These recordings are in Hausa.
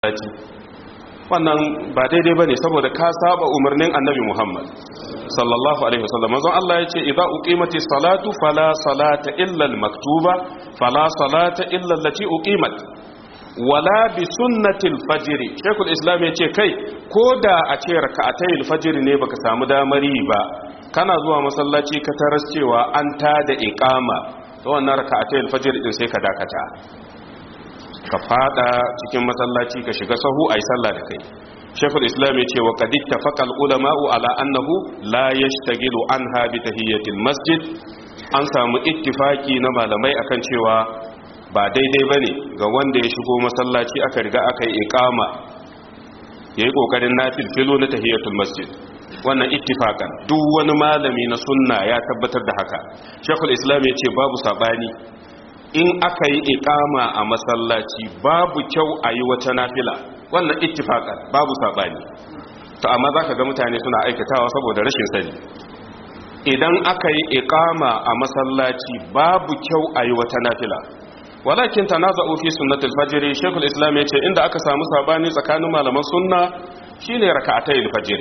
wannan ba daidai bane saboda ka saba umarnin annabi Muhammad sallallahu alaihi wasallam manzon Allah yace idza uqimati salatu fala salata illa al-maktuba fala salata illa allati uqimat wala bi sunnatil fajr shaykhul islam yace kai koda a ce rak'atay al-fajr ne baka samu damari ba kana zuwa masallaci ka taras cewa an tada iqama to wannan rak'atay al-fajr din sai ka dakata ka fada cikin masallaci ka shiga sahu ayi sallah da kai shekul islam ya ce wa kadid tafaqal ulama'u ala annahu la yashtagilu anha bi tahiyatil masjid an samu ittifaki na malamai akan cewa ba daidai bane ga wanda ya shigo masallaci aka riga aka yi iqama yayi kokarin nafilfilo na tahiyatul masjid wannan ittifakan duk wani malami na sunna ya tabbatar da haka shekul islam ya ce babu sabani in aka yi ikama a masallaci babu kyau a yi wata nafila wannan ittifaqan babu sabani to amma zaka ga mutane suna aikatawa saboda rashin sani idan aka yi ikama a masallaci babu kyau a yi wata nafila walakin tanaza'u fi sunnatul fajr shaykhul islam yace inda aka samu sabani tsakanin malaman sunna shine rak'atayil fajr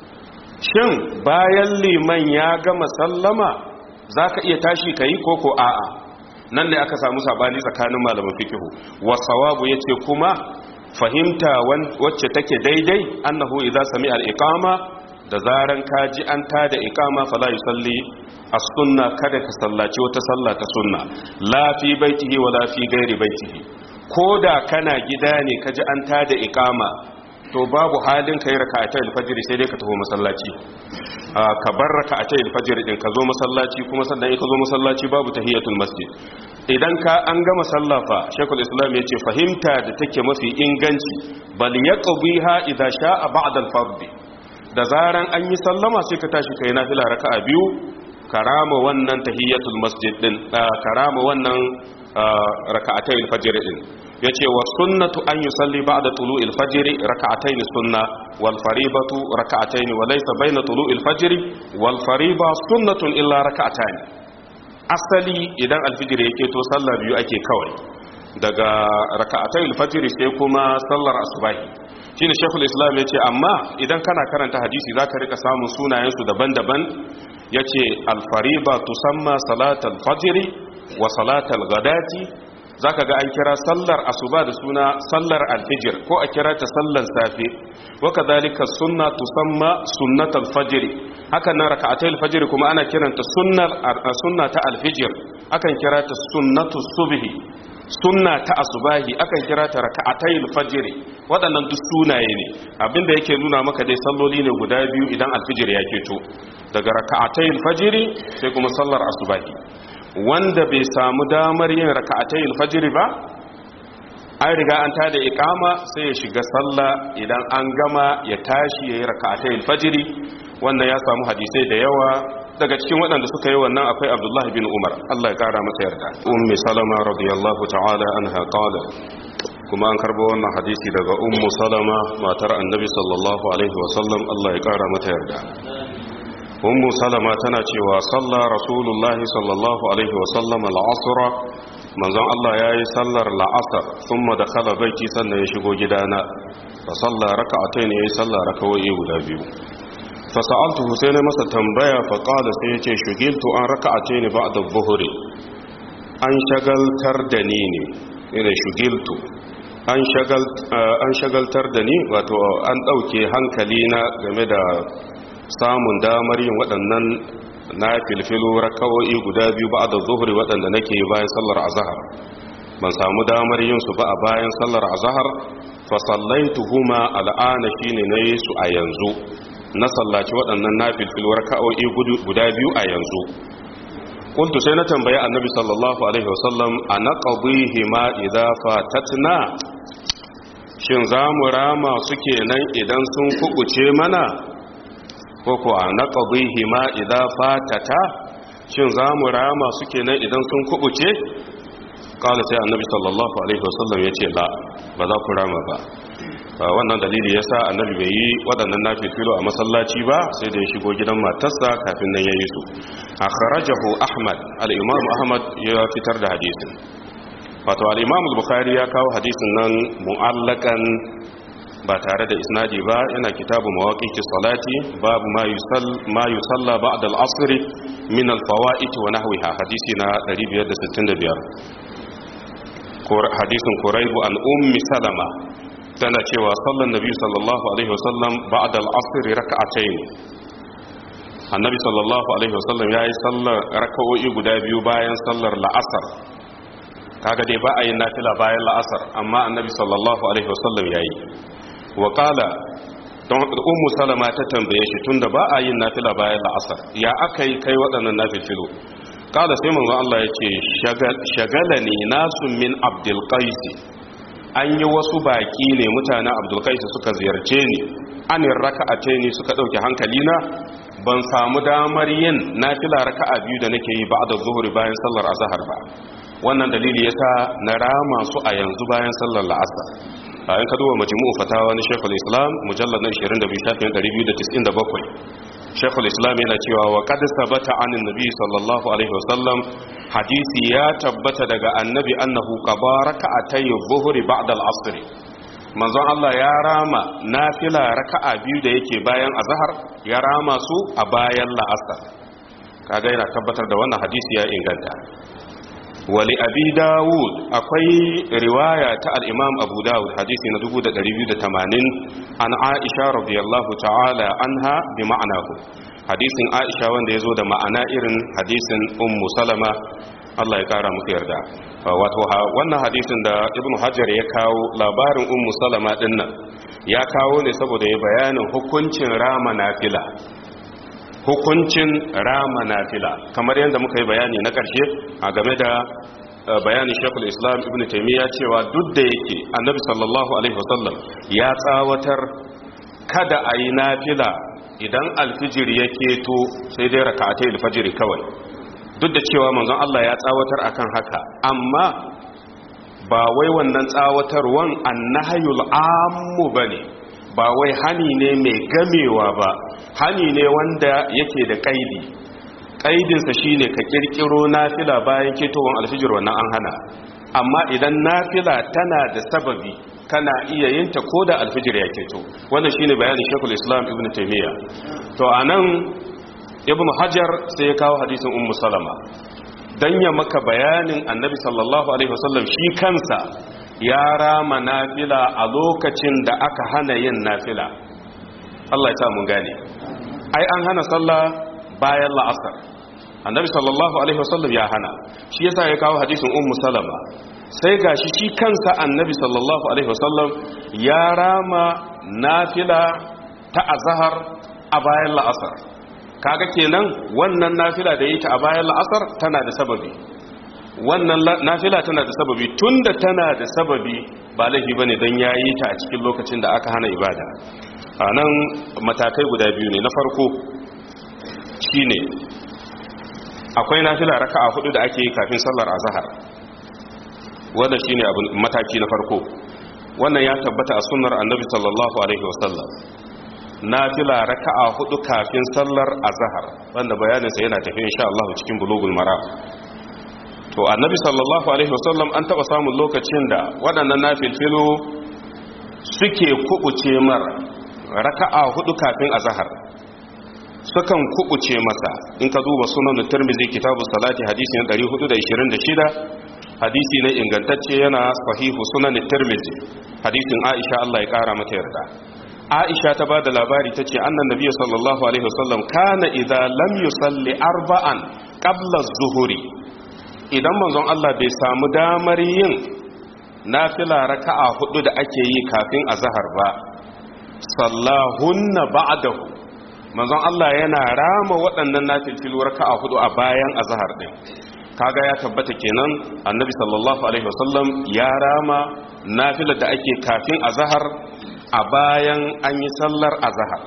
shin bayan liman ya gama sallama zaka iya tashi kai koko a'a nan ne aka samu sabani tsakanin malaman fikihu wasawabu yace kuma fahimta wacce take daidai annahu idza sami al-iqama da zaran kaji an tada iqama fala yusalli as-sunna kada ka sallaci wata sallah ta sunna la fi baitihi wala fi ghairi baitihi koda kana gida ne kaji an tada iqama to babu halin kai raka'atai al-fajr sai dai ka taho masallaci ka bar raka'atai al-fajr din ka zo masallaci kuma sannan ka zo masallaci babu tahiyatul masjid idan ka an gama sallafa shekul islam ya ce fahimta da take mafi inganci bal yaqbiha idza sha'a ba'da al-fard da zaran an yi sallama sai ka tashi kai nafila raka'a biyu karama wannan tahiyatul masjid din karama wannan raka'atai al-fajr din yace wa sunnatu an yusalli ba'da tulu'il fajr raka'atayn sunna wal faribatu raka'atayn wa laysa bayna tulu'il fajr wal fariba sunnatun illa raka'atayn asali idan alfijir yake to sallah biyu ake kawai daga raka'atai alfajir sai kuma sallar asubahi shine shekul islam yace amma idan kana karanta hadisi zaka rika samun sunayen su daban-daban yace alfariba tusamma salatal fajr wa salatal ghadati zaka ga an kira sallar asuba da suna sallar alfijir ko a kira ta sallar safe wa kadhalika sunna tusamma sunnatal fajr haka nan raka'atul fajr kuma ana kiranta sunnar sunna ta alfijir akan kira ta sunnatu subhi sunna ta asubahi akan kira ta raka'atul fajr waɗannan duk sunaye ne abinda yake nuna maka dai salloli ne guda biyu idan alfijir ya keto daga raka'atul fajr sai kuma sallar asubahi wanda bai samu damar yin raka'atai alfajiri ba an riga an tada iqama sai ya shiga sallah idan an gama ya tashi yayi raka'atai alfajiri wannan ya samu hadisai da yawa daga cikin waɗanda suka yi wannan akwai Abdullah bin Umar Allah ya kara masa yarda ummi salama radiyallahu ta'ala anha qala kuma an karbo wannan hadisi daga ummu salama matar annabi sallallahu alaihi wasallam Allah ya kara mata yarda ummu salama tana cewa salla rasulullahi sallallahu alaihi wasallam al'asra manzon Allah ya yi sallar la'asar sun da kala baiti sannan ya shigo gidana fa salla raka'atai ne ya yi salla raka'o'i guda biyu fa sa'altuhu sai na masa tambaya fa qala sai yace shugiltu an raka'atai ne ba'da dhuhri an shagaltar da ni ne ina shugiltu an shagal an shagaltar da ni wato an dauke hankali na game da samun damar yin waɗannan na filfilo raka'o'i guda biyu ba da zuhuri waɗanda nake bayan sallar azahar ban samu damar yin su ba a bayan sallar azahar fa sallaituhuma al'ana shine na yi su a yanzu na sallaci waɗannan na filfilo raka'o'i guda biyu a yanzu kuntu sai na tambayi annabi sallallahu alaihi wasallam a na qadihima idza fatatna shin za mu rama suke nan idan sun kubuce mana koko a na ƙabihi ma idan fatata shin za mu rama suke nan idan sun kubuce ƙala sai annabi sallallahu alaihi wasallam ya ce la ba za ku rama ba wannan dalili ya sa annabi bai yi waɗannan na filo a masallaci ba sai da ya shigo gidan matarsa kafin nan ya yi su a kharajahu ahmad al'imam ahmad ya fitar da hadisin wato al-imam al-bukhari ya kawo hadisin nan mu'allakan ba tare da isnadi ba yana kitabu mawaqiqis salati babu ma yusall ma yusalla ba'da al-asr min al-fawaid wa nahwiha hadisi na 565 hadisin quraibu an ummi salama tana cewa sallan nabi sallallahu alaihi wasallam ba'da al-asr rak'atayn annabi sallallahu alaihi wasallam yayi sallar raka'o'i guda biyu bayan sallar la'asar kaga dai ba a yin nafila bayan la'asar amma annabi sallallahu alaihi wasallam yayi wa qala don ummu salama ta tambaye shi tunda ba a yin nafila bayan la'asar ya akai kai waɗannan nafilfilu qala sai manzo Allah yace shagalani nasun min abdul qais an yi wasu baki ne mutanen abdul qais suka ziyarce ni anin raka'ace ni suka dauke hankali na ban samu damar yin nafila raka'a biyu da nake yi ba'da zuhuri bayan sallar azhar ba wannan dalili yasa na rama su a yanzu bayan sallar la'asar bayan ka duba majmu'u fatawa na Sheikhul Islam mujallad na 22 shafin 297 Sheikhul Islam yana cewa wa qad sabata anin nabi sallallahu alaihi wasallam hadisi ya tabbata daga annabi annahu qabaraka atay dhuhri ba'da al-asr manzon Allah ya rama nafila raka'a biyu da yake bayan azhar ya rama su a bayan la'asar kaga yana tabbatar da wannan hadisi ya inganta wali abi dawud akwai riwaya ta al-imam abu dawud hadisi na 2280 an aisha radiyallahu ta'ala anha bi ma'anahu hadisin aisha wanda yazo da ma'ana irin hadisin ummu salama Allah ya kara muku yarda wato wannan hadisin da ibnu hajar ya kawo labarin ummu salama dinnan ya kawo ne saboda ya bayanin hukuncin rama nafila hukuncin rama nafila kamar yadda muka yi bayani na ƙarshe a game da bayanin shekul islam ibn taimiyya cewa duk da yake annabi sallallahu alaihi wasallam ya tsawatar kada a yi nafila idan alfijir ya keto sai dai raka'atai alfajiri kawai duk da cewa manzon Allah ya tsawatar akan haka amma ba wai wannan tsawatarwan annahayul ammu bane ba wai hani ne mai gamewa ba hani ne wanda yake da kaidi kaidinsa shine ka kirkiro nafila bayan ketowar alfijir wannan an hana amma idan nafila tana da sababi kana iya yin ta ko da alfijir ya keto wannan shine bayanin shekul islam ibn taimiyya to anan ibn hajar sai ya kawo hadisin ummu salama dan ya maka bayanin annabi sallallahu alaihi wasallam shi kansa ya rama nafila a lokacin da aka hana yin nafila Allah ya sa mun gane ai an hana sallah bayan la'asar annabi sallallahu alaihi wasallam ya hana shi yasa ya kawo hadisin ummu salama sai gashi shi kansa annabi sallallahu alaihi wasallam ya rama nafila ta azhar a bayan la'asar kaga kenan wannan nafila da yi ta a bayan la'asar tana da sababi wannan nafila tana da sababi tunda tana da sababi ba laifi bane dan yayi ta a cikin lokacin da aka hana ibada a nan matakai guda biyu ne na farko shine akwai nafila raka'a hudu da ake yi kafin sallar azhar wanda shine abin mataki na farko wannan ya tabbata a sunnar annabi sallallahu alaihi wasallam nafila raka'a hudu kafin sallar azhar wanda bayanin sa yana tafi insha Allah cikin bulugul maram to annabi sallallahu alaihi wasallam an taba samun lokacin da waɗannan nafilfilu suke kubuce mar raka'a hudu kafin azhar sukan kubuce masa in ka duba sunan tirmidhi kitabu salati hadisi na 426 hadisi ne ingantacce yana sahihu sunan tirmidhi hadisin aisha Allah ya kara mata yarda aisha ta bada labari tace annan nabiyyu sallallahu alaihi wasallam kana idza lam yusalli arba'an qabla az-zuhri idan manzon Allah bai samu damar yin nafila raka'a hudu da ake yi kafin azhar ba sallahunna ba'dahu manzon Allah yana rama waɗannan nafilfilu raka'a hudu a bayan azhar din kaga ya tabbata kenan annabi sallallahu alaihi wasallam ya rama nafilar da ake kafin azhar a bayan an yi sallar azhar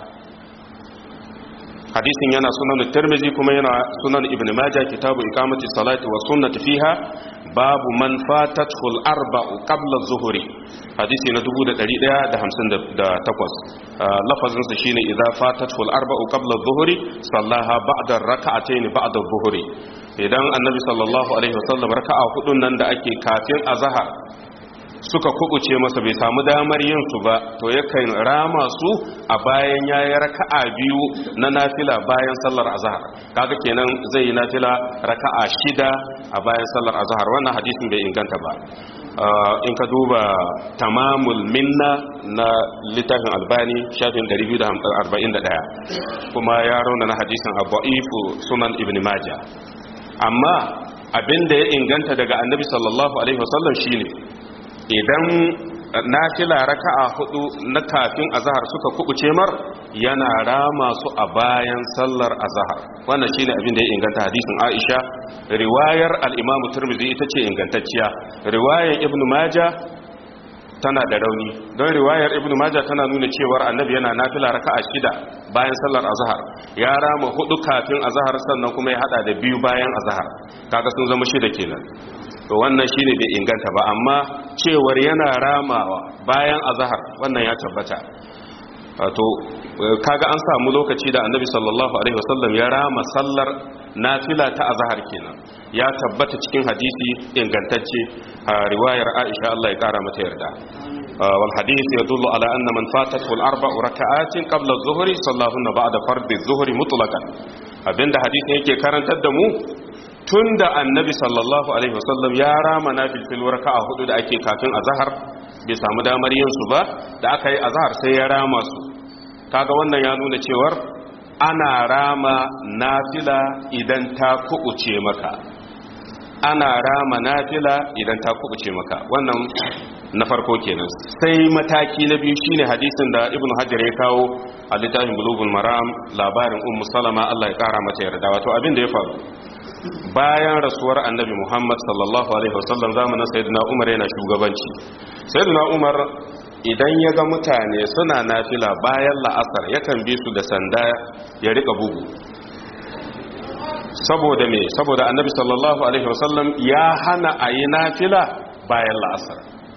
hadisin yana sunan tirmizi kuma yana sunan ibn majah kitabu iqamati salati wa sunnati fiha babu man fatatu al-arba'u qabla az-zuhri hadisi na 1158 lafazin sa shine idza fatatu al-arba'u qabla az-zuhri sallaha ba'da ar-rak'atayn ba'da az-zuhri idan annabi sallallahu alaihi wasallam raka'a hudun nan da ake kafin azhar suka kubuce masa bai samu damar yin su ba to yakan rama su a bayan yayi raka'a biyu na nafila bayan sallar azhar kaga kenan zai yi nafila raka'a shida a bayan sallar azhar wannan hadisin bai inganta ba in ka duba tamamul minna na littafin albani shafin 241 kuma ya rauna na hadisin abu'ifu sunan ibn majah amma abinda ya inganta daga annabi sallallahu alaihi wasallam shine idan nafila raka'a hudu na kafin azhar suka kubuce mar yana rama su a bayan sallar azhar wannan shine abin da ya inganta hadisin Aisha riwayar al-Imam Tirmidhi ita ce ingantacciya riwayar Ibn Majah tana da rauni don riwayar Ibn Majah tana nuna cewa annabi yana nafila raka'a shida bayan sallar azhar ya rama hudu kafin azhar sannan kuma ya hada da biyu bayan azhar kaga sun zama shida kenan to wannan shine bai inganta ba amma cewar yana ramawa bayan azhar wannan ya tabbata to kaga an samu lokaci da annabi sallallahu alaihi wasallam ya rama sallar nafila ta azhar kenan ya tabbata cikin hadisi ingantacce a riwayar Aisha Allah ya kara mata yarda wal hadith yadullu ala anna man fatatu al arba'u raka'atin qabla adh-dhuhri sallahunna ba'da fardhi adh-dhuhri mutlaqan abinda hadisi yake karantar da mu tun da annabi sallallahu alaihi wasallam ya rama na filfil raka'a hudu da ake kafin azhar bai samu damar yin su ba da aka yi azhar sai ya rama su kaga wannan ya nuna cewar ana rama nafila idan ta kubuce maka ana rama nafila idan ta kubuce maka wannan na farko kenan sai mataki na biyu shine hadisin da ibnu hajar ya kawo a littafin bulugul maram labarin ummu salama Allah ya kara mata yarda wato abin da ya faru bayan rasuwar annabi muhammad sallallahu alaihi wasallam zamanin sayyidina umar yana shugabanci sayyidina umar idan ya ga mutane suna nafila bayan la'asar yakan bi su da sanda ya rika bugu saboda me saboda annabi sallallahu alaihi wasallam ya hana a yi nafila bayan la'asar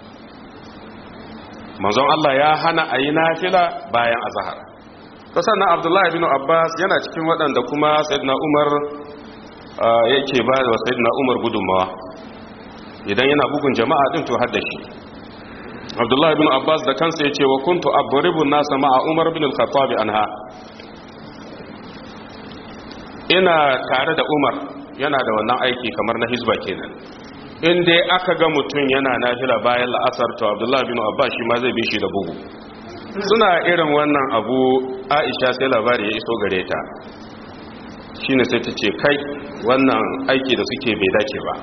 manzon Allah ya hana a yi nafila bayan azahar ta sannan abdullahi bin abbas yana cikin waɗanda kuma sayyidina umar yake ba da sayyidina umar gudunmawa idan yana bugun jama'a din to hadda shi abdullahi bin abbas da kansa ya ce wa kuntu aburibun nasa ma'a umar bin al-khattab anha ina tare da umar yana da wannan aiki kamar na hizba kenan in dai aka ga mutum yana nafila bayan la'asar to abdullahi bin abbas shi ma zai bi shi da bugu suna irin wannan abu aisha sai labari ya iso gare ta shine sai ta ce kai wannan aiki da suke bai dace ba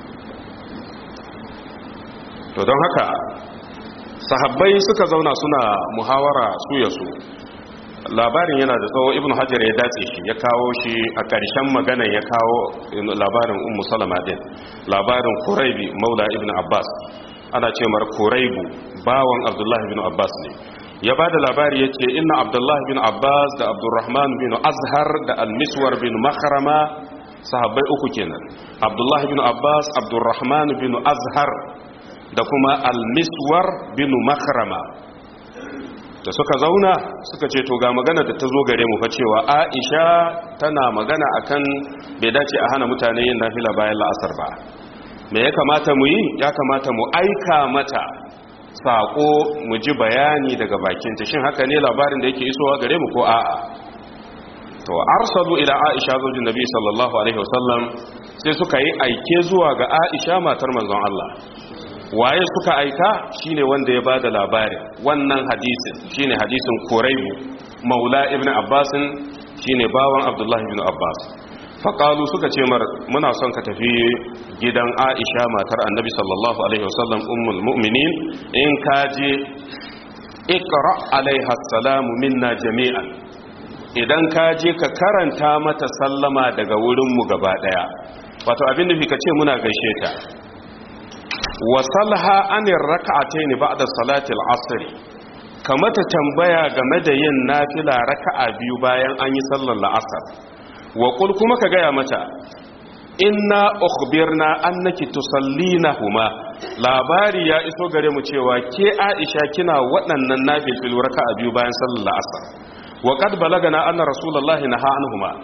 to don haka sahabbai suka zauna suna muhawara su ya su labarin yana da tsawo ibn hajar ya dace shi ya kawo shi a ƙarshen magana ya kawo labarin ummu salama din labarin kuraibi maula ibn abbas ana ce mar kuraibu bawan abdullahi ibn abbas ne ya ba da labari ya ce ina abdullahi bin abbas da abdurrahman bin azhar da almiswar bin makharama sahabbai uku kenan abdullahi bin abbas abdurrahman bin azhar da kuma almiswar bin makharama da suka zauna suka ce to ga magana da ta zo gare mu fa cewa aisha tana magana akan bai dace a hana mutane yin nafila bayan la'asar ba me ya kamata mu yi ya kamata mu aika mata saƙo mu ji bayani daga bakinta shin haka ne labarin da yake isowa gare mu ko a'a to arsalu ila aisha zaujin nabi sallallahu alaihi wasallam sai suka yi aike zuwa ga aisha matar manzon Allah waye suka aika shine wanda ya bada labarin wannan hadisin shine hadisin Quraybu maula ibn Abbas shine bawan Abdullah ibn Abbas faƙalu suka ce mar muna son ka tafi gidan aisha matar annabi sallallahu alaihi wasallam ummul mu'minin in ka je ikra alaiha salamu minna jami'an idan ka je ka karanta mata sallama daga wurinmu gaba daya wato abin nufi ka ce muna gaishe ta wasalha anir raka'atayn ba'da salati al-asr kamata tambaya game da yin nafila raka'a biyu bayan an yi sallar la'asar wa kul kuma ka gaya mata inna ukhbirna annaki tusallinahuma labari ya iso gare mu cewa ke Aisha kina waɗannan nafilfil raka'a biyu bayan sallar asar wa qad balagana anna rasulullahi naha anhuma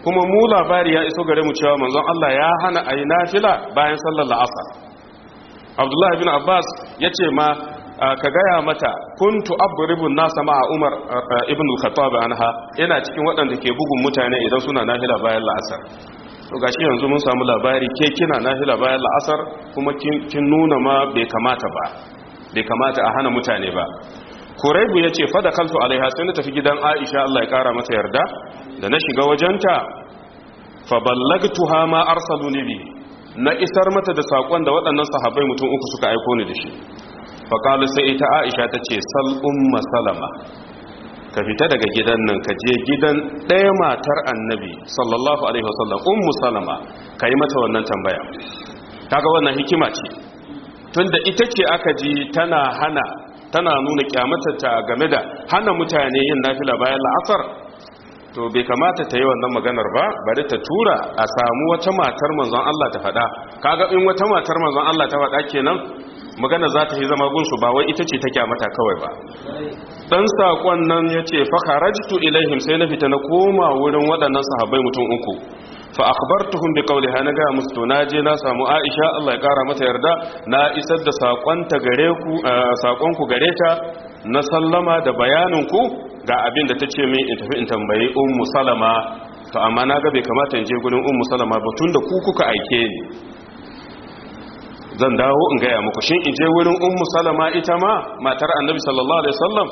kuma mu labari ya iso gare mu cewa manzon Allah ya hana ayi nafila bayan sallar la'asar Abdullah ibn Abbas yace ma ka gaya mata kuntu abribun nasa ma Umar ibn al-Khattab anha ina cikin waɗanda ke bugun mutane idan suna nafila bayan la'asar to gashi yanzu mun samu labari ke kina nafila bayan la'asar kuma kin nuna ma bai kamata ba bai kamata a hana mutane ba kuraibu ya ce fada kaltu alaiha sai na tafi gidan aisha Allah ya kara mata yarda da na shiga wajenta fa ballagtuha ma arsaluni bi na isar mata da sakon da waɗannan sahabbai mutum uku suka aiko ni da shi fa qalu sai ita aisha ta ce sal umma salama ka fita daga gidan nan ka je gidan ɗaya matar annabi sallallahu alaihi wasallam ummu salama ka yi mata wannan tambaya kaga wannan hikima ce tunda ita ce aka ji tana hana tana nuna kyamatarta game da hana mutane yin nafila bayan la'asar to bai kamata ta yi wannan maganar ba bari ta tura a samu wata matar manzon Allah ta faɗa kaga in wata matar manzon Allah ta faɗa kenan magana za ta yi zama gunsu ba wai ita ce ta kyamata kawai ba dan sakon nan yace fa kharajtu ilaihim sai na fita na koma wurin waɗannan sahabbai mutum uku fa akhbartuhum bi qawliha na ga musu to naje na samu Aisha Allah ya kara mata yarda na isar da sakon ta gare ku sakon ku gare ta na sallama da bayanin ku ga abin da tace min in tafi in tambayi ummu salama to amma na ga bai kamata in je gurin ummu salama ba tunda ku kuka aike ni zan dawo in gaya muku shin in je wurin ummu salama ita ma matar annabi sallallahu alaihi wasallam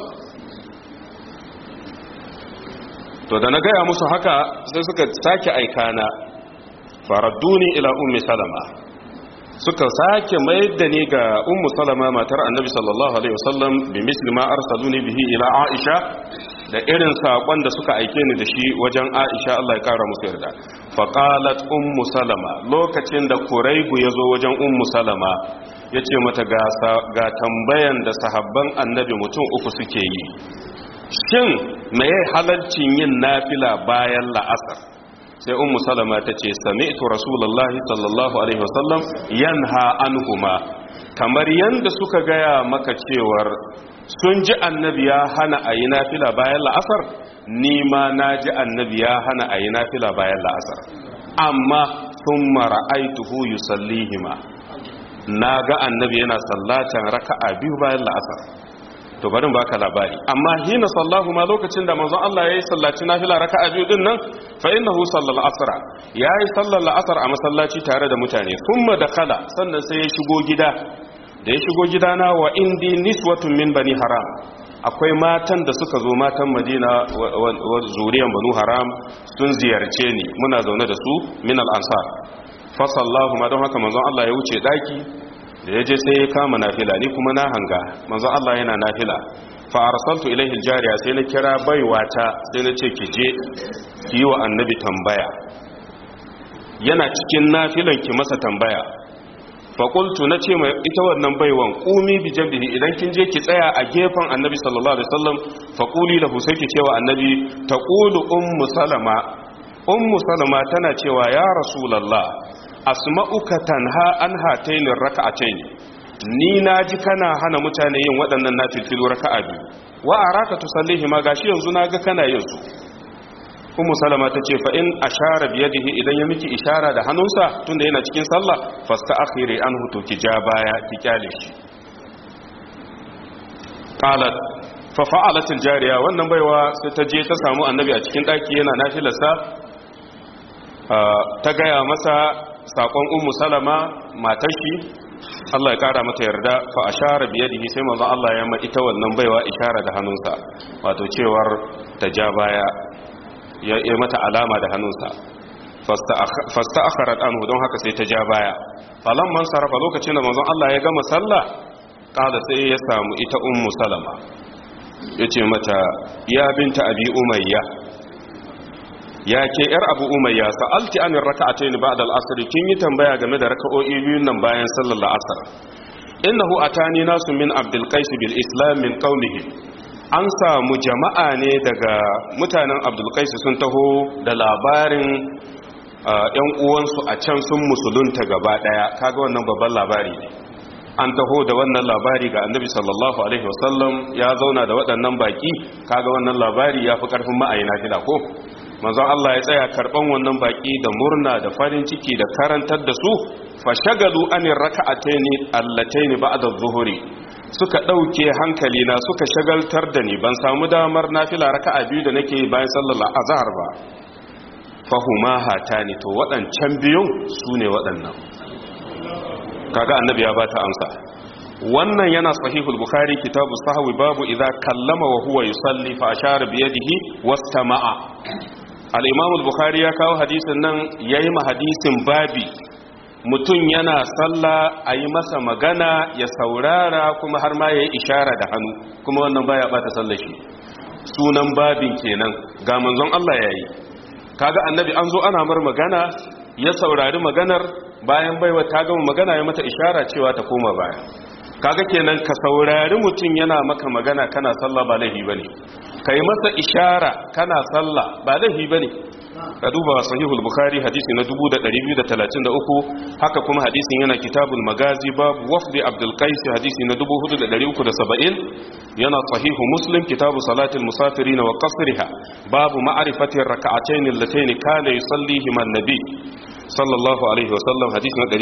to da na gaya musu haka sai suka sake aikana faradduni ila ummi salama suka sake mayar da ni ga ummu salama matar annabi sallallahu alaihi wasallam bi misli ma arsaluni bihi ila aisha da irin sakon da suka aike ni da shi wajen aisha Allah ya kara musu yarda fa qalat ummu salama lokacin da kuraibu yazo wajen ummu salama yace mata ga ga tambayan da sahabban annabi mutum uku suke yi shin meye halalcin yin nafila bayan la'asar sai ummu salama ta ce sami'tu rasulullahi sallallahu alaihi wasallam yanha anhuma kamar yanda suka gaya maka cewar sun ji annabi ya hana a yi nafila bayan la'asar ni ma na ji annabi ya hana a yi nafila bayan la'asar amma sun mara aituhu yusallihima na ga annabi yana sallatan raka'a biyu bayan la'asar to barin baka labari amma hina sallahu ma lokacin da manzon Allah yayi sallaci nafila raka'a biyu din nan fa innahu sallal asra yayi sallal asr a masallaci tare da mutane kuma dakala sannan sai ya shigo gida da ya shigo gidana wa indi niswatun min bani haram akwai matan da suka zo matan madina wa zuriyan banu haram sun ziyarce ni muna zaune da su min al-ansar fa sallahu ma don haka manzon Allah ya wuce daki da ya je sai ya kama nafila ni kuma na hanga manzo Allah yana nafila fa arsaltu ilaihi aljariya sai na kira baiwata sai na ce ki je ki yi wa annabi tambaya yana cikin nafilan ki masa tambaya fa qultu na ce mai ita wannan baiwan qumi bi jambihi idan kin je ki tsaya a gefen annabi sallallahu alaihi wasallam fa quli lahu sai ki cewa annabi taqulu ummu salama ummu salama tana cewa ya rasulullah asma'uka tanha an hataini raka'atayn ni naji kana hana mutane yin waɗannan nafilfilu raka'a biyu wa araka tusallihi ma gashi yanzu naga kana yin su ummu salama tace fa in ashara bi yadihi idan ya miki ishara da hannunsa tunda yana cikin sallah fasta akhiri anhu to ki ja baya ki kyale shi qalat fa fa'alat al-jariya wannan baiwa sai ta je ta samu annabi a cikin daki yana nafilarsa ta gaya masa sakon ummu salama matar shi Allah ya kara mata yarda fa ashara bi yadihi sai manzo Allah ya ma ita wannan baiwa ishara da hannunsa wato cewar ta ja baya ya yi mata alama da hannunsa fasta akharat anhu don haka sai ta ja baya falan man sarafa lokacin da manzon Allah ya gama sallah kala sai ya samu ita ummu salama yace mata ya binta abi umayya ya ke yar abu umayya sa'alti an raka'atayn ba'da al-asr kin yi tambaya game da raka'o'i biyun nan bayan sallar al-asr innahu atani nasu min abdul qais bil islam min qawlihi an samu jama'a ne daga mutanen abdul qais sun taho da labarin yan uwansu a can sun musulunta gaba daya kaga wannan babban labari ne an taho da wannan labari ga annabi sallallahu alaihi wasallam ya zauna da waɗannan baki kaga wannan labari ya fi ƙarfin ma'ayina fila ko manzon Allah ya tsaya karban wannan baki da murna da farin ciki da karantar da su fashagalu anir raka'ataini allataini ba'da adh-dhuhri suka dauke hankali na suka shagaltar da ni ban samu damar nafila raka'a biyu da nake bayan sallar azhar ba fahuma hatani to waɗancan biyun sune waɗannan kaga annabi ya bata amsa wannan yana sahihul bukhari kitabu sahwi babu idza kallama wa huwa yusalli fa ashara bi yadihi wastama'a al-imam al-bukhari ya kawo hadisin nan yayi ma hadisin babi mutum yana sallah ayi masa magana ya saurara kuma har ma yayi ishara da hannu kuma wannan baya bata sallar shi sunan babin kenan ga manzon Allah yayi kaga annabi an zo ana mar magana ya saurari maganar bayan baiwa ta gama magana ya mata ishara cewa ta koma baya kaga kenan ka saurari mutum yana maka magana kana sallah ba laifi bane kai masa ishara kana sallah ba laifi bane ka duba sahihul bukhari hadisi na 2233 haka kuma hadisin yana kitabul magazi babu wafdi abdul qais hadisi na 4370 yana sahihu muslim kitabu salatil musafirin wa qasriha babu ma'rifati rak'atayn allatayn kana yusallihima an-nabi sallallahu alaihi wasallam hadisi na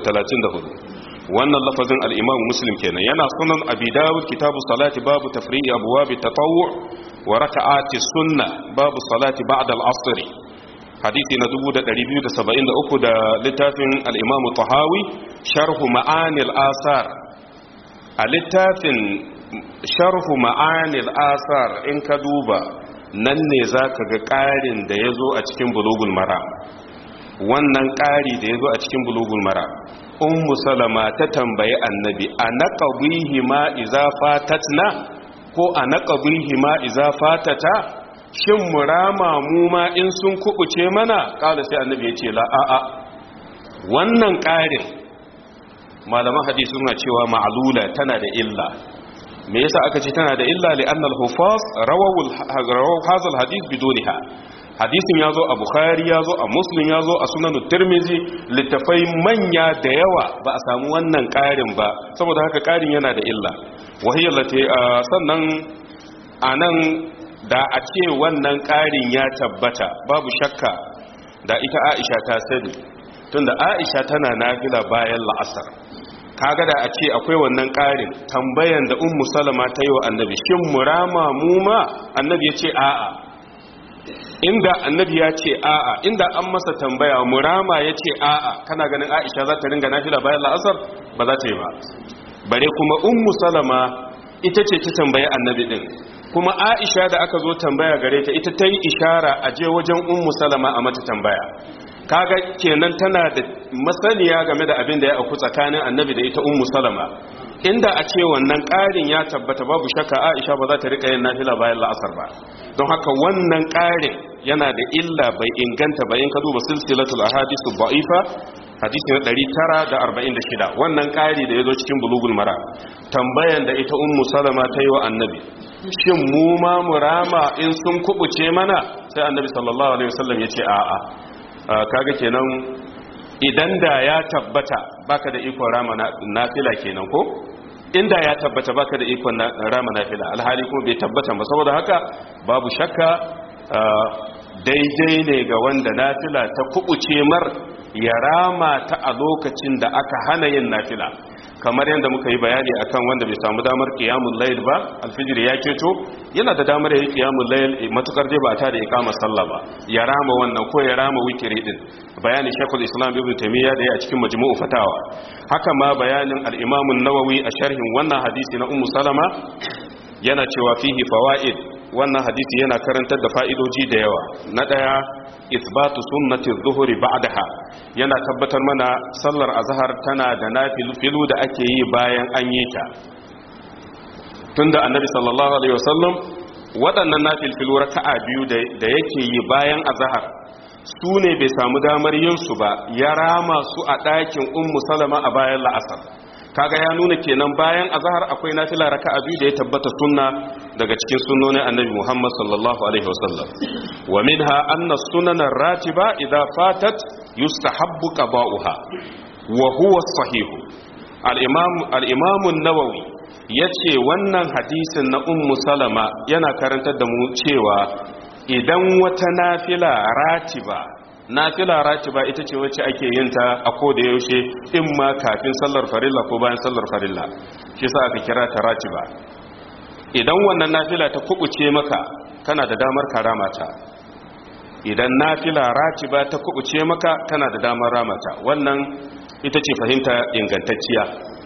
834 wannan lafazin al-imam muslim kenan yana sunan abi dawud kitabu salati babu tafri'i abwab at-tatawwu wa raka'ati sunna babu salati ba'da al-asr hadisi na 2273 da littafin al-imam tahawi sharhu ma'ani al-asar a littafin sharhu ma'ani al-asar in ka duba nan ne zaka ga ƙarin da yazo a cikin bulugul mara wannan ƙari da yazo a cikin bulugul mara ummu salama ta tambayi annabi a naqabihi ma iza fatatna ko a naqabihi ma iza fatata shin murama mu ma in sun kubuce mana kala sai annabi ya ce la a a wannan ƙarin malaman hadisi suna cewa ma'lula tana da illa me yasa aka ce tana da illa li anna al-hufaz rawahu hadha al-hadith bidunha hadisin ya zo a bukhari ya zo a muslim ya zo a sunan tirmizi littafai manya da yawa ba a samu wannan ƙarin ba saboda haka ƙarin yana da illa wahiyar lati sannan a nan da a ce wannan ƙarin ya tabbata babu shakka da ita aisha ta sani tunda aisha tana nafila bayan la'asar kaga da a ce akwai wannan ƙarin tambayan da ummu salama ta yi wa annabi shin murama mu ma annabi ya ce a'a inda annabi ya ce a'a inda an masa tambaya murama ya ce a'a kana ganin aisha za ta ringa nafila bayan la'asar ba za ta yi ba bare kuma ummu salama ita ce ta tambayi annabi din kuma aisha da aka zo tambaya gare ta ita ta yi ishara a je wajen ummu salama a mata tambaya kaga kenan tana da masaniya game da abin da ya auku tsakanin annabi da ita ummu salama inda a ce wannan ƙarin ya tabbata babu shakka aisha ba za ta rika yin nafila bayan la'asar ba don haka wannan ƙarin yana da illa bai inganta ba in ka duba silsilatul ahadithu da'ifa hadisi na 946 wannan ƙari da ya zo cikin bulugul mara tambayan da ita ummu salama ta yi wa annabi shin mu ma murama in sun kubuce mana sai annabi sallallahu alaihi wasallam ya ce a'a kaga kenan idan da ya tabbata baka da ikon rama nafila kenan ko inda ya tabbata baka da ikon rama nafila alhali kuma bai tabbata ba saboda haka babu shakka daidai ne ga wanda nafila ta kubuce mar ya rama ta a lokacin da aka hana yin nafila kamar yadda muka yi bayani akan wanda bai samu damar qiyamul layl ba alfijir ya keto yana da damar yi qiyamul layl matukar dai ba ta da iqamar sallah ba ya rama wannan ko ya rama witri din bayani shaykhul islam ibn taymiya da ya cikin majmu'u fatawa haka ma bayanin al-imam an-nawawi a sharhin wannan hadisi na ummu salama yana cewa fihi fawaid wannan hadisi yana karantar da fa'idoji da yawa na daya isbatu sunnati zuhuri ba'daha yana tabbatar mana sallar azhar tana da nafilu da ake yi bayan an yi ta tunda annabi sallallahu alaihi wasallam waɗannan nafilfilu raka'a biyu da yake yi bayan azhar su ne bai samu damar yin su ba ya rama su a ɗakin ummu salama a bayan la'asar kaga ya nuna kenan bayan azhar akwai nafila raka'a biyu da ya tabbata sunna daga cikin sunnonin annabi Muhammad sallallahu alaihi wasallam wa minha anna sunana ratiba idza fatat yustahabbu qada'uha wa huwa sahih al-imam al-imam an-nawawi yace wannan hadisin na ummu salama yana karantar da mu cewa idan wata nafila ratiba nafila ratiba ita ce wacce ake yin ta a koda yaushe in ma kafin sallar farilla ko bayan sallar farilla shi sa aka kira ta ratiba idan wannan nafila ta kubuce maka kana da damar karama ta idan nafila ratiba ta kubuce maka kana da damar ramata wannan ita ce fahimta ingantacciya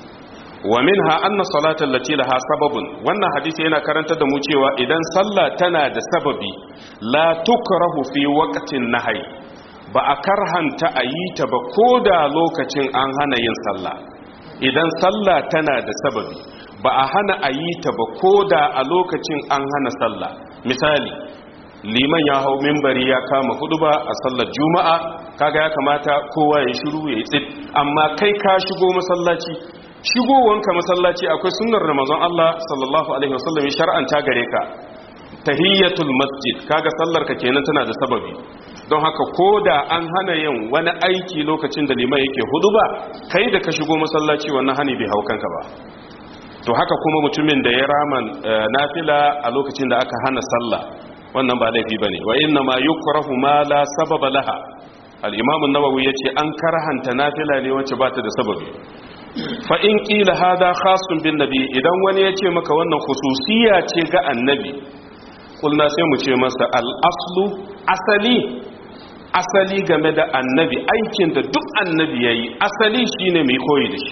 wa minha anna salatal lati laha sababun wannan hadisi yana karantar da mu cewa idan sallah tana da sababi la tukrahu fi waqtin nahyi ba a karhanta a yi ta ba koda lokacin an hana yin sallah idan sallah tana da sababi ba a hana a yi ta ba koda a lokacin an hana sallah misali liman ya hau mimbari ya kama hudu ba a sallar juma'a kaga ya kamata kowa ya shiru ya yi tsit amma kai ka shigo masallaci shigowanka masallaci akwai sunnar ramazan Allah sallallahu alaihi wasallam ya shar'anta gare ka tahiyyatul masjid kaga sallar ka kenan tana da sababi don haka koda an hana yin wani aiki lokacin da liman yake hudu ba kai da ka shigo masallaci wannan hani bai hau kanka ba to haka kuma mutumin da ya rama nafila a lokacin da aka hana sallah wannan ba laifi bane wa inna ma yukrahu ma la sababa laha al-imam an-nawawi yace an karhanta nafila ne wacce ba ta da sababi fa in qila hada khasun bin nabi idan wani yace maka wannan khususiya ce ga annabi kulna sai mu ce masa al-aslu asali asali game da annabi aikin da duk annabi yayi asali shine mai koyi da shi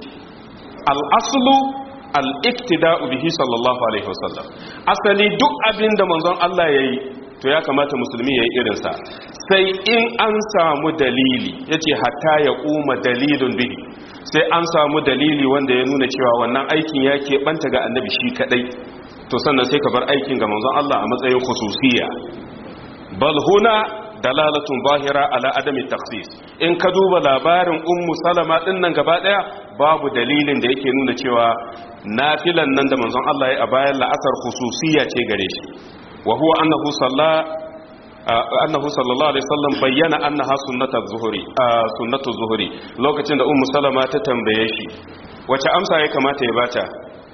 al-aslu al-iktida'u bihi sallallahu alaihi wasallam asali duk abin da manzon Allah yayi to ya kamata musulmi yayi irin sa sai in an samu dalili yace hatta ya kuma dalilun bihi sai an samu dalili wanda ya nuna cewa wannan aikin ya banta ga annabi shi kadai to sannan sai ka bar aikin ga manzon Allah a matsayin khususiyya bal huna dalalatun zahira ala adami takhsis in ka duba labarin ummu salama din nan gaba daya babu dalilin da yake nuna cewa nafilan nan da manzon Allah ya a bayan la'asar khususiyya ce gare shi wa huwa annahu salla annahu sallallahu alaihi wasallam bayyana annaha sunnatu zuhri sunnatu zuhri lokacin da ummu salama ta tambaye shi wace amsa ya kamata ya bata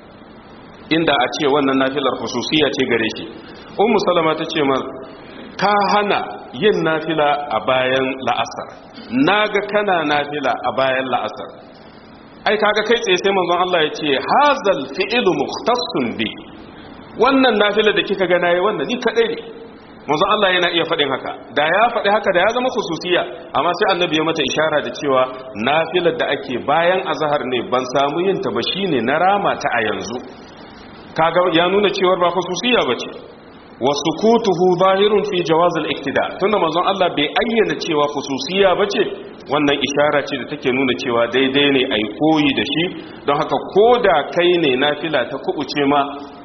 inda a ce wannan nafilar khususiyya ce gare shi ummu salama ta ce ma ka hana yin nafila a bayan la'asar naga kana nafila a bayan la'asar ai kaga kai tsaye sai manzon Allah ya ce hazal fi'lu mukhtassun bi wannan nafila da kika ga nayi wannan ni kadai ne manzon Allah yana iya faɗin haka da ya faɗi haka da ya zama khususiya amma sai annabi ya mata ishara da cewa nafilar da ake bayan azhar ne ban samu yin ta ba shine na rama ta a yanzu kaga ya nuna cewa ba khususiya bace wasu kutuhu zahirun fi jawazil iktida tunda manzon Allah bai ayyana cewa khususiya bace wannan ishara ce da take nuna cewa daidai ne ai koyi da shi don haka koda kai ne nafila ta kubuce ma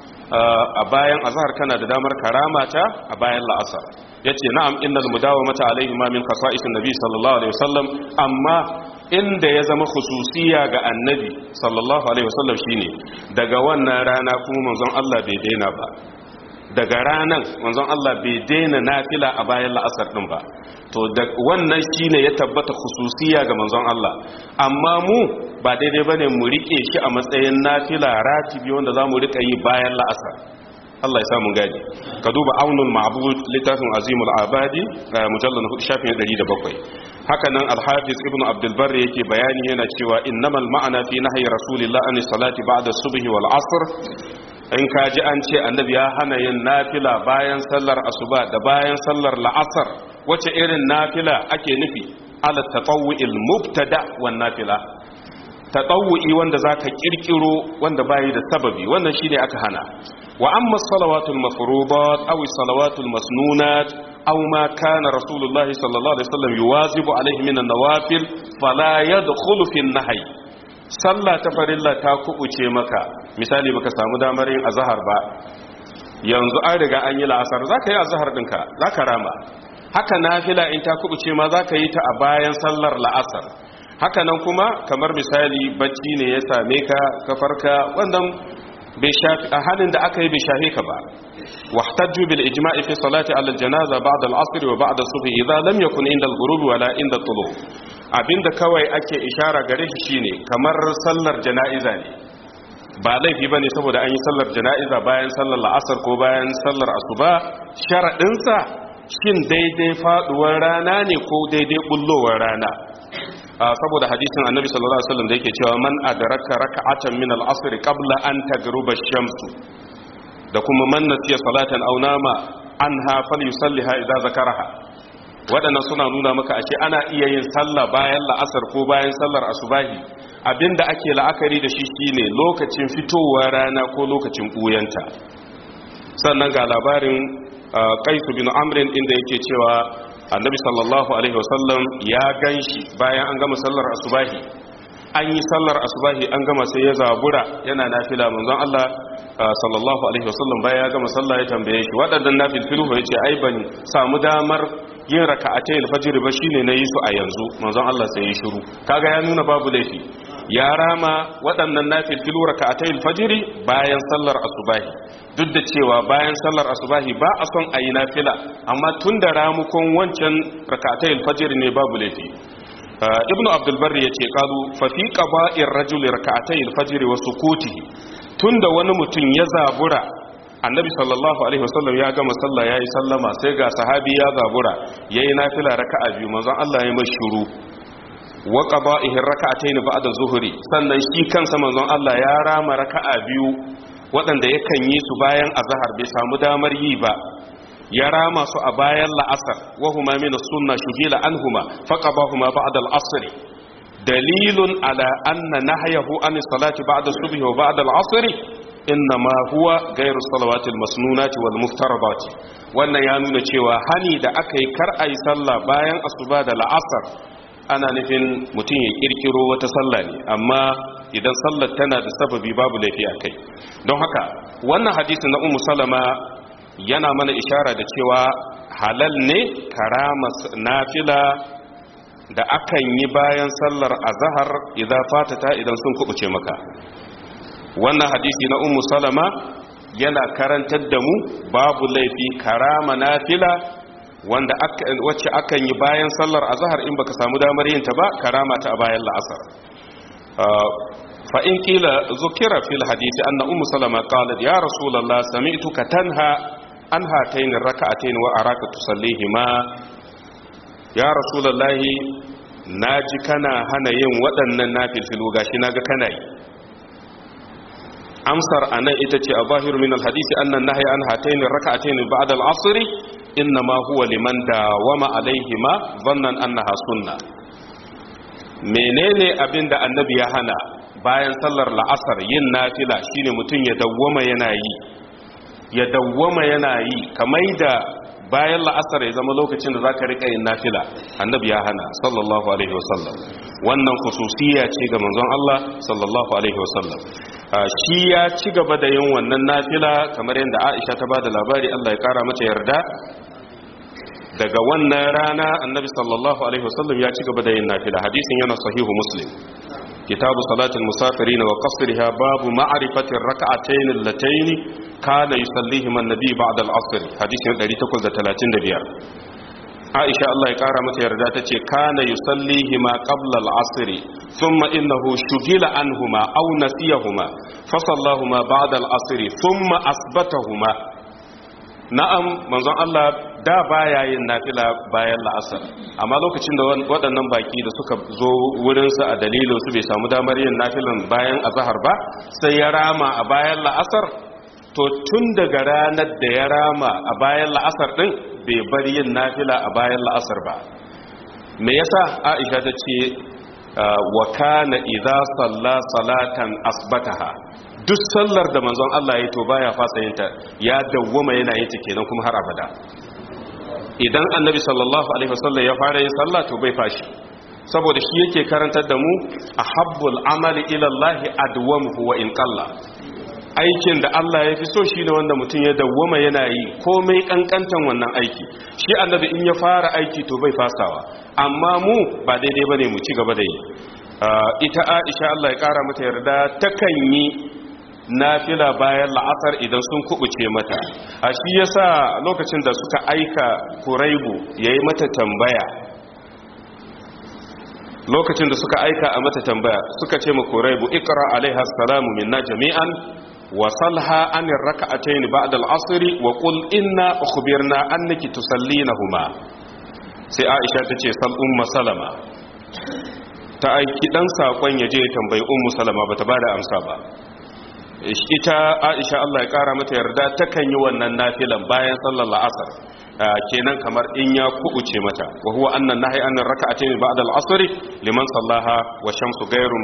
a bayan azhar kana da damar karamata a bayan la'asar yace na'am innal mudawamata alaihi ma min khasa'isin nabi sallallahu alaihi wasallam amma inda ya zama khususiya ga annabi sallallahu alaihi wasallam shine daga wannan rana kuma manzon Allah bai daina ba daga ranan manzon Allah bai daina nafila a bayan la'asar din ba to da wannan shine ya tabbata khususiya ga manzon Allah amma mu ba daidai bane mu rike shi a matsayin nafila ratibi wanda zamu rika yi bayan la'asar Allah ya samu gadi ka duba aunul ma'bud littafin azimul abadi mujallal shafin 107 haka nan al-hafiz ibn abdul barri yake bayani yana cewa innamal ma'ana fi nahyi rasulillah an salati ba'da subhi wal asr in ka ji an ce annabi ya hana yin nafila bayan sallar asuba da bayan sallar la'asar wace irin nafila ake nufi ala tatawu'il mubtada wan nafila tatawu'i wanda zaka kirkiro wanda bayi da sababi wannan shine aka hana wa amma salawatul mafruḍat aw salawatul masnunat aw ma kana rasulullahi sallallahu alaihi wasallam yuwazibu alaihi min an-nawafil fala yadkhulu fi an-nahy sallah ta farilla ta kubuce maka misali baka samu damar yin azhar ba yanzu an riga an yi la'asar zaka yi azhar dinka zaka rama haka nafila in ta kubuce ma zaka yi ta a bayan sallar la'asar haka nan kuma kamar misali bacci ne ya same ka ka farka wannan bai shafi a halin da aka yi bai shafe ka ba واحتجوا بالإجماع في صلاة على الجنازة بعد العصر وبعد الصبح إذا لم يكن عند الغروب ولا عند الطلوع abinda kawai ake ishara gare shi shine kamar sallar jana'iza ne ba laifi bane saboda an yi sallar jana'iza bayan sallar la'asar ko bayan sallar asuba sharadinsa shin daidai faduwar rana ne ko daidai bullowar rana saboda hadisin annabi sallallahu alaihi wasallam da yake cewa man adraka raka'atan min al-asr qabla an tagruba ash-shamsu da kuma man nasiya salatan aw nama anha falyusalliha idza zakaraha waɗannan suna nuna maka ashe ana iya yin sallah bayan la'asar ko bayan sallar asubahi abinda ake la'akari da shi shine lokacin fitowar rana ko lokacin ɓuyanta sannan ga labarin kaisu bin amrin inda yake cewa annabi sallallahu alaihi wasallam ya ganshi bayan an gama sallar asubahi an yi sallar asubahi an gama sai ya zabura yana nafila manzon Allah sallallahu alaihi wasallam bayan ya gama sallah ya tambaye shi waɗannan nafilfilu ya ce ai ban samu damar yin raka'atai alfajr ba shine na yi su a yanzu manzon Allah sai ya shiru kaga ya nuna babu laifi ya rama waɗannan nafilfilu raka'atai alfajr bayan sallar asubahi duk da cewa bayan sallar asubahi ba a son ayi nafila amma tun da ramukon wancan raka'atai alfajr ne babu laifi ibnu abdul barri yace qalu fa fi qaba'ir rajuli raka'atai alfajr wa sukutihi tunda wani mutum ya zabura annabi sallallahu alaihi wasallam ya gama sallah yayi sallama sai ga sahabi ya zabura yayi nafila raka'a biyu manzon Allah ya mai shiru wa qada'ihi raka'atayn ba'da zuhri sannan shi kansa manzon Allah ya rama raka'a biyu waɗanda yakan yi su bayan azhar bai samu damar yi ba ya rama su a bayan la'asar wa huma min as-sunnah shugila anhuma faqabahuma ba'da al-asr dalilun ala anna nahyahu an salati ba'da subhi wa ba'da al-asr innama huwa gairu salawatil masnunati wal muftaradati wannan ya nuna cewa hani da aka yi kar ayi sallah bayan asuba da la'asar ana nufin mutum ya kirkiro wata sallah ne amma idan sallar tana da sababi babu laifi a kai don haka wannan hadisi na ummu salama yana mana ishara da cewa halal ne karama nafila da akan yi bayan sallar azhar idan fatata idan sun kubuce maka wannan hadisi na ummu salama yana karantar da mu babu laifi karama nafila wanda wacce akan yi bayan sallar azhar in baka samu damar yin ta ba karama ta a bayan la'asar fa in kila zukira fil hadisi anna ummu salama qalat ya rasulullah sami'tuka tanha an hatayn rak'atayn wa araka tusallihima ya rasulullah naji kana hana yin waɗannan nafilfilu gashi naga kana yi amsar anan ita ce a zahiru min alhadisi annan nahyi an hatayn rak'atayn ba'da al-'asr inma huwa liman dawama alaihima dhannan annaha sunna menene abinda annabi ya hana bayan sallar la'asar yin nafila shine mutum ya dawwama yana yi ya dawwama yana yi kamar da bayan la'asar ya zama lokacin da zaka rika yin nafila annabi ya hana sallallahu alaihi wasallam wannan khususiya ce ga manzon Allah sallallahu alaihi wasallam shi ya ci gaba da yin wannan nafila kamar yadda Aisha ta bada labari Allah ya kara mata yarda daga wannan rana annabi sallallahu alaihi wasallam ya ci gaba da yin nafila hadisin yana sahihu muslim kitabu salatul musafirin wa qasriha babu ma'rifati rak'atayn allatayn kana yusallihima an-nabi ba'da al-'asr hadisin 835 Aisha Allah ya kara mata yarda tace kana yusallihima qabla al-'asr thumma innahu shugila anhuma aw nasiyahuma fa sallahuma ba'da al-'asr thumma asbatahuma na'am manzon Allah da baya yin nafila bayan la'asar amma lokacin da waɗannan baki da suka zo wurinsa a dalilin su bai samu damar yin nafilan bayan azahar ba sai ya rama a bayan la'asar to tun daga ranar da ya rama a bayan la'asar din bai bar yin nafila a bayan la'asar ba me yasa Aisha ta ce wa kana idza salla salatan asbataha duk sallar da manzon Allah ya to baya fasa yin ta ya dawwama yana yin ta kenan kuma har abada idan annabi sallallahu alaihi wasallam ya fara yin sallah to bai fashi saboda shi yake karantar da mu ahabbul amali ila Allah adwamuhu wa in qalla aikin da Allah ya fi so shine wanda mutum ya dawwama yana yi komai kankantan wannan aiki shi annabi in ya fara aiki to bai fasawa amma mu ba daidai bane mu ci gaba da yi ita Aisha Allah ya kara mata yarda takan yi nafila bayan la'asar idan sun kubuce mata a shi yasa lokacin da suka aika kuraibu yayi mata tambaya lokacin da suka aika a mata tambaya suka ce ma kuraibu ikra alaiha salamu minna jami'an وصلها عن الركعتين بعد العصر وقل إنا أخبرنا أنك تصلينهما sai Aisha ta ce sal umma salama ta aiki dan sakon yaje ya tambayi ummu salama bata bada amsa ba ita Aisha Allah ya kara mata yarda takan yi wannan nafilan bayan sallar la'asar kenan kamar in ya kubuce mata wa huwa annan nahi an raka'atayn ba'da al-asr liman sallaha wa shamsu ghayru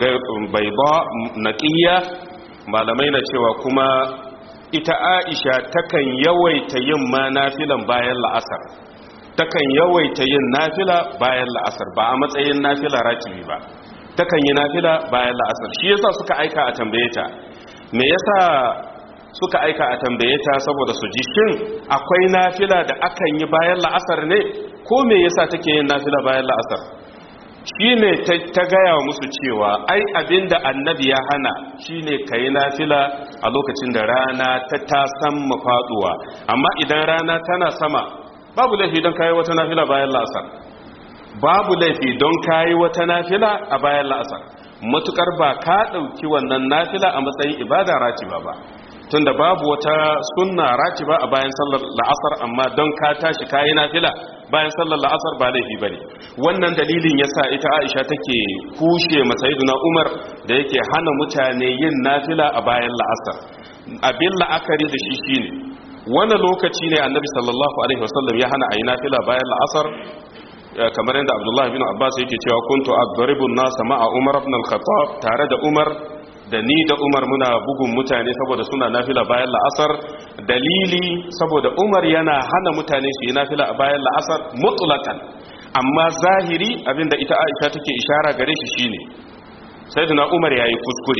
bayda naqiya malamai na cewa kuma ita Aisha takan yawaita yin ma nafilan bayan la'asar takan yawaita yin nafila bayan la'asar ba a matsayin nafila ratibi ba takan yi nafila bayan la'asar shi yasa suka aika a tambaye ta me yasa suka aika a tambaye ta saboda su ji shin akwai nafila da akan yi bayan la'asar ne ko me yasa take yin nafila bayan la'asar shine ta gaya musu cewa ai abinda annabi ya hana shine kayi nafila a lokacin da rana ta tasan mafaduwa amma idan rana tana sama babu laifi don kayi wata nafila bayan la'asar babu laifi don kayi wata nafila a bayan la'asar matukar ba ka ɗauki wannan nafila a matsayin ibada ratiba ba tunda babu wata sunna ratiba a bayan sallar la'asar amma don ka tashi kayi nafila bayan sallar la'asar ba laifi bane wannan dalilin yasa ita Aisha take kushe masayiduna Umar da yake hana mutane yin nafila a bayan la'asar abin la'akari da shi shine wani lokaci ne annabi sallallahu alaihi wasallam ya hana ayi nafila bayan la'asar kamar yadda Abdullah bin Abbas yake cewa kuntu adribun nasa ma'a Umar ibn al-Khattab tare da Umar da ni da umar muna bugun mutane saboda suna nafila bayan la'asar dalili saboda umar yana hana mutane su yi nafila a bayan la'asar mutulakan amma zahiri abinda ita aisha take ishara gare shi shine sayyidina umar yayi kuskure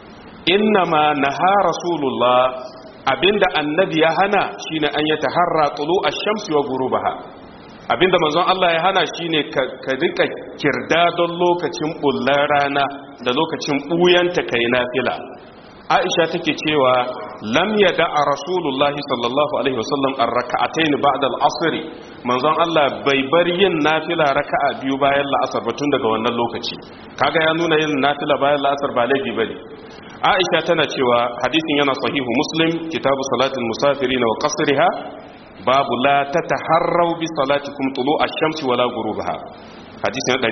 innama naha rasulullah abinda annabi ya hana shine an yataharra tulu ash-shamsi wa ghurubaha abinda manzon Allah ya hana shine ka rika kirda don lokacin bullar rana da lokacin buyanta kai nafila Aisha take cewa lam yada Rasulullah sallallahu alaihi wasallam ar-rak'atayn ba'da al-asr manzon Allah bai bar yin nafila raka'a biyu bayan la'asar ba tun daga wannan lokaci kaga ya nuna yin nafila bayan la'asar ba laifi bane Aisha tana cewa hadisin yana sahihu Muslim kitabu salatul musafirin wa qasriha babu la ta taharrau bi salatikum tulu ash-shamsi wala ghurubaha hadisi na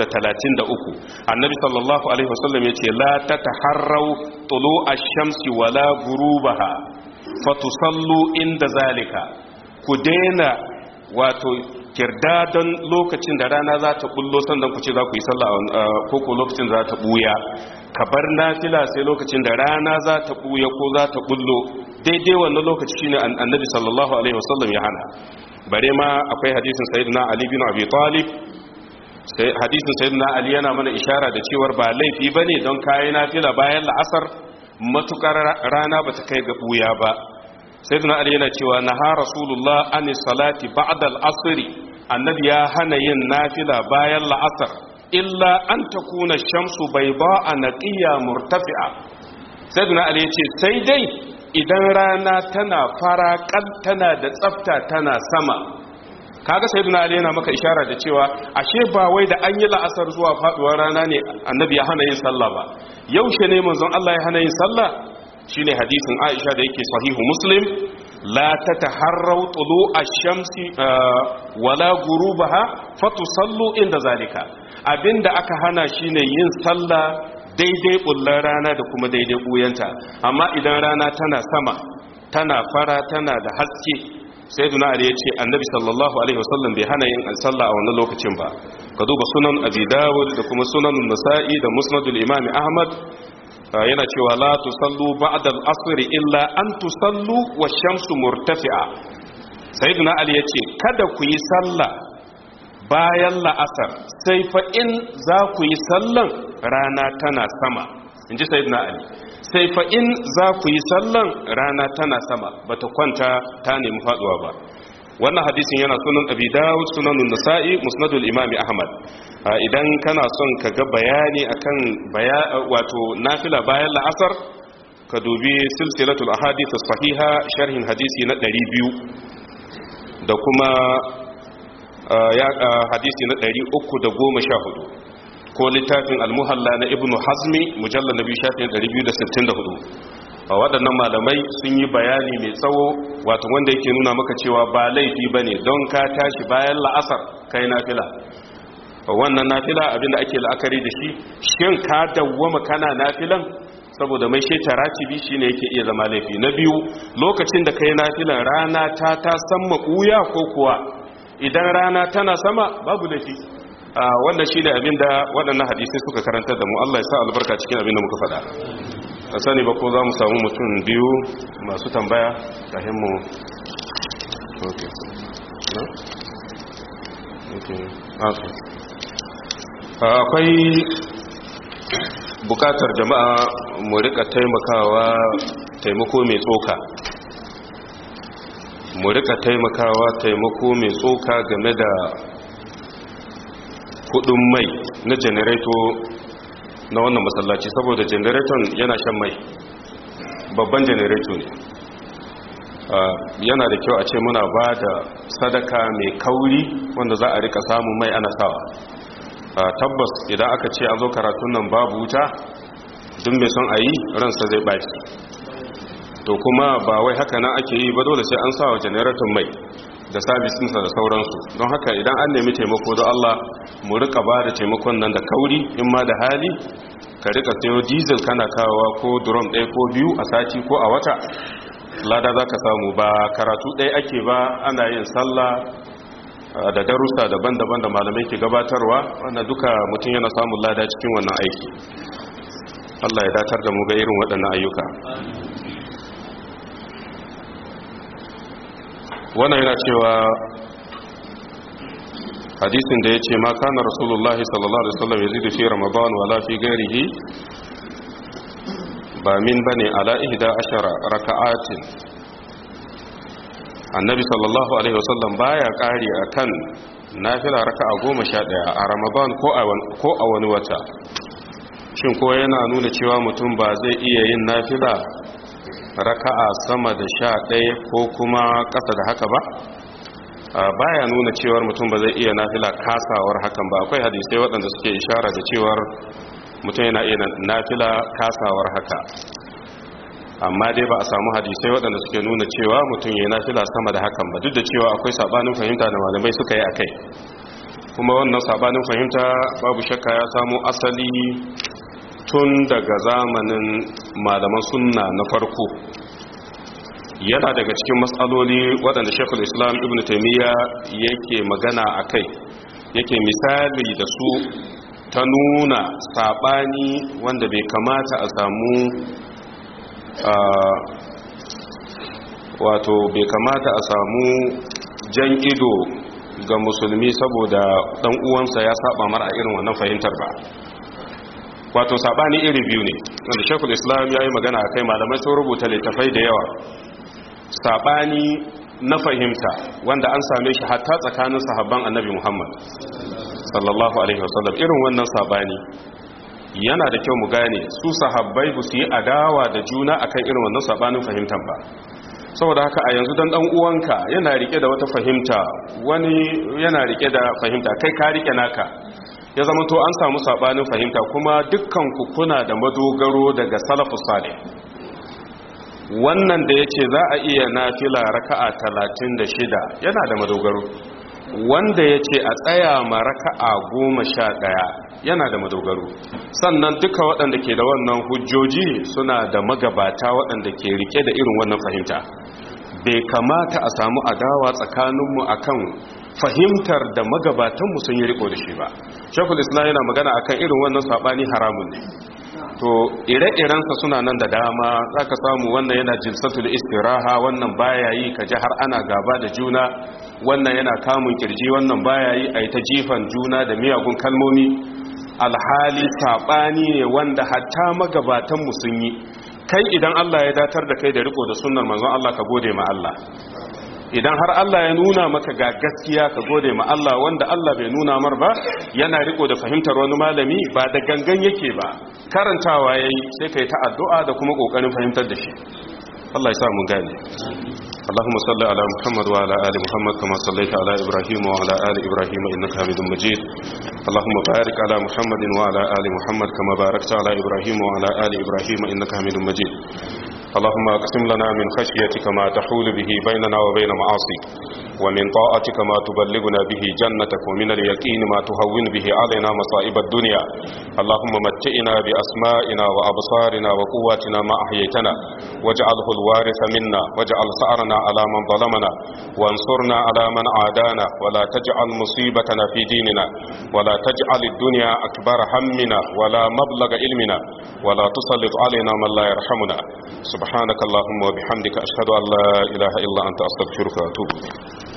833 annabi sallallahu alaihi wasallam yace la ta taharrau tulu ash-shamsi wala ghurubaha fatusallu inda zalika ku daina wato kirdadon lokacin da rana za ta bullo sannan ku ce za ku yi sallah ko ko lokacin da za ta buya ka bar nafila sai lokacin da rana za ta buya ko za ta bullo daidai wannan lokaci shine annabi sallallahu alaihi wasallam ya hana bare ma akwai hadisin sayyidina ali bin abi talib sai hadisin sayyidina ali yana mana ishara da cewar ba laifi bane don kai nafila bayan la'asar matukar rana bata kai ga buya ba sayyidina ali yana cewa naha rasulullah anis salati ba'da al-asr annabi ya hana yin nafila bayan la'asar illa an takuna shamsu bayda'a naqiya murtafi'a sayyidina ali yace sai dai idan rana tana fara kal tana da tsafta tana sama kaga sayyidina ali yana maka ishara da cewa ashe ba wai da an yi la'asar zuwa faduwar rana ne annabi ya hana yin sallah ba yaushe ne manzon Allah ya hana yin sallah shine hadisin Aisha da yake sahihu Muslim la tataharraw tulu ash-shamsi wala gurubaha fatusallu inda zalika abinda aka hana shine yin sallah daidai bullar rana da kuma daidai buyanta amma idan rana tana sama tana fara tana da haske sai duna ali ya ce annabi sallallahu alaihi wasallam bai hana yin sallah a wannan lokacin ba ka duba sunan abi dawud da kuma sunan nasa'i da musnadul imam ahmad yana cewa la tusallu ba'da al-asr illa an tusallu wash-shamsu murtafi'a sayyiduna ali ya ce kada ku yi sallah bayan la'asar sai fa in za ku yi sallan rana tana sama in ji sayyiduna ali sai fa in za ku yi sallan rana tana sama bata kwanta ta nemi faduwa ba wannan hadisin yana sunan abi dawud sunanun nasa'i musnadul imami ahmad idan kana son ka ga bayani akan wato nafila bayan la'asar ka dubi silsilatul ahadith sahiha sharhin hadisi na 200 da kuma hadisi na 314 ko littafin almuhalla na ibnu hazmi mujallar nabi shafin 264 a waɗannan malamai sun yi bayani mai tsawo wato wanda yake nuna maka cewa ba laifi ba ne don ka tashi bayan la'asar kai nafila wannan nafila abinda ake la'akari da shi shin ka dawwama kana nafilan saboda mai sheta ratibi shine yake iya zama laifi na biyu lokacin da kai nafilan rana ta ta sama ɓuya ko kuwa idan rana tana sama babu laifi wannan shi ne abinda waɗannan hadisai suka karanta da mu Allah ya sa albarka cikin abinda muka faɗa a sani ba ko za mu samu mutum biyu masu tambaya kafin mu akwai bukatar jama'a mu rika taimakawa taimako mai tsoka mu rika taimakawa taimako mai tsoka game da kudin mai na janareto na wannan masallaci saboda janareton yana shan mai babban janareto ne yana da kyau a ce muna ba da sadaka mai kauri wanda za a rika samun mai ana sawa tabbas idan aka ce a zo karatun nan babu wuta duk mai son a yi ransa zai baki to kuma ba wai haka nan ake yi ba dole sai an sawa janareton mai da sabisinsa da sauransu don haka idan an nemi taimako don Allah mu rika ba da taimakon nan da kauri in ma da hali ka rika sayo diesel kana kawowa ko drum ɗaya ko biyu a sati ko a wata lada za ka samu ba karatu ɗaya ake ba ana yin sallah da darussa daban-daban da malamai ke gabatarwa wanda duka mutum yana samun lada cikin wannan aiki Allah ya datar da mu ga irin waɗannan ayyuka wannan yana cewa hadisin da ya ce ma kana rasulullahi sallallahu alaihi wasallam yazidu fi ramadan wala fi ghairihi ba min bane ala ihda ashara raka'atin annabi sallallahu alaihi wasallam baya kari akan nafila raka'a 11 a ramadan ko a ko a wani wata shin ko yana nuna cewa mutum ba zai iya yin nafila raka'a sama da sha ɗaya ko kuma ƙasa da haka ba baya nuna cewar mutum ba zai iya nafila kasawar hakan ba akwai hadisai waɗanda suke ishara da cewar mutum yana iya nafila kasawar haka amma dai ba a samu hadisai waɗanda suke nuna cewa mutum ya nafila sama da hakan ba duk da cewa akwai sabanin fahimta da malamai suka yi a kai kuma wannan sabanin fahimta babu shakka ya samu asali tun daga zamanin malaman sunna na farko yana daga cikin matsaloli waɗanda shekul islam ibn taimiyya yake magana a kai yake misali da su ta nuna saɓani wanda bai kamata a samu wato bai kamata a samu jan ido ga musulmi saboda ɗan uwansa ya saba mara irin wannan fahimtar ba wato sabani iri biyu ne wanda shekul islam ya yi magana a kai malamai sun rubuta littafai da yawa sabani na fahimta wanda an same shi hatta tsakanin sahabban annabi muhammad sallallahu alaihi wasallam irin wannan sabani yana da kyau mu gane su sahabbai ba su yi adawa da juna akan irin wannan sabanin fahimtar ba saboda haka a yanzu dan dan uwanka yana rike da wata fahimta wani yana rike da fahimta kai ka rike naka ya zama to an samu sabanin fahimta kuma dukkan ku kuna da madogaro daga salafus salih wannan da yace za a iya nafila raka'a 36 yana da madogaro wanda yace a tsaya ma raka'a 11 yana da madogaro sannan duka waɗanda ke da wannan hujjoji suna da magabata waɗanda ke rike da irin wannan fahimta bai kamata a samu adawa tsakaninmu akan fahimtar da magabatanmu sun yi riko da shi ba shekul islam yana magana akan irin wannan sabani haramun ne to ire-irensa suna nan da dama za ka samu wannan yana jilsatul istiraha wannan baya yi ka ji har ana gaba da juna wannan yana kamun kirji wannan baya yi a yi ta jifan juna da miyagun kalmomi alhali sabani ne wanda hatta magabatanmu sun yi kai idan Allah ya datar da kai da riko da sunnar manzon Allah ka gode ma Allah idan har Allah ya nuna maka ga gaskiya ka gode ma Allah wanda Allah bai nuna mar ba yana riko da fahimtar wani malami ba da gangan yake ba karantawa yayi sai kai ta addu'a da kuma kokarin fahimtar da shi Allah ya sa mu gane اللهم صل على محمد وعلى آل محمد كما صليت على إبراهيم وعلى آل إبراهيم إنك حميد مجيد اللهم بارك على محمد وعلى آل محمد كما باركت على إبراهيم وعلى آل إبراهيم إنك حميد مجيد اللهم اقسم لنا من خشيتك ما تحول به بيننا وبين معاصيك ومن طاعتك ما تبلغنا به جنتك ومن اليقين ما تهون به علينا مصائب الدنيا اللهم متئنا بأسمائنا وأبصارنا وقواتنا ما أحييتنا واجعله الوارث منا واجعل ثأرنا على من ظلمنا وانصرنا على من عادانا ولا تجعل مصيبتنا في ديننا ولا تجعل الدنيا أكبر همنا ولا مبلغ علمنا ولا تسلط علينا من لا يرحمنا سبحانك اللهم وبحمدك أشهد أن لا إله إلا أنت أستغفرك وأتوب إليك